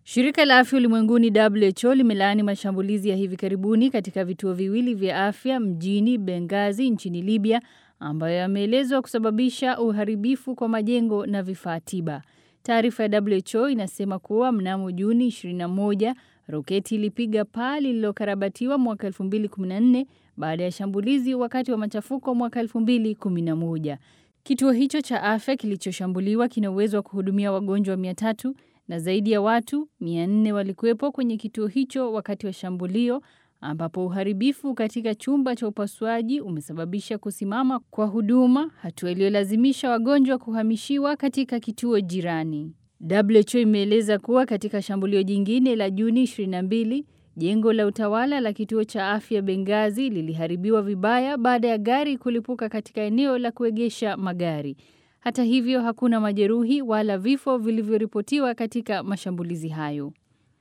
Shirika la Afya Ulimwenguni WHO limelaani mashambulizi ya hivi karibuni katika vituo viwili vya afya mjini Benghazi nchini Libya ambayo yameelezwa kusababisha uharibifu kwa majengo na vifaa tiba. Taarifa ya WHO inasema kuwa mnamo Juni 21 roketi ilipiga paa lililokarabatiwa mwaka 2014 baada ya shambulizi wakati wa machafuko mwaka 2011. Kituo hicho cha afya kilichoshambuliwa kina uwezo wa kuhudumia wagonjwa 300 na zaidi ya watu 400 walikuwepo kwenye kituo hicho wakati wa shambulio ambapo uharibifu katika chumba cha upasuaji umesababisha kusimama kwa huduma, hatua iliyolazimisha wagonjwa kuhamishiwa katika kituo jirani. WHO imeeleza kuwa katika shambulio jingine la Juni 22, jengo la utawala la kituo cha afya Benghazi liliharibiwa vibaya baada ya gari kulipuka katika eneo la kuegesha magari. Hata hivyo, hakuna majeruhi wala vifo vilivyoripotiwa katika mashambulizi hayo.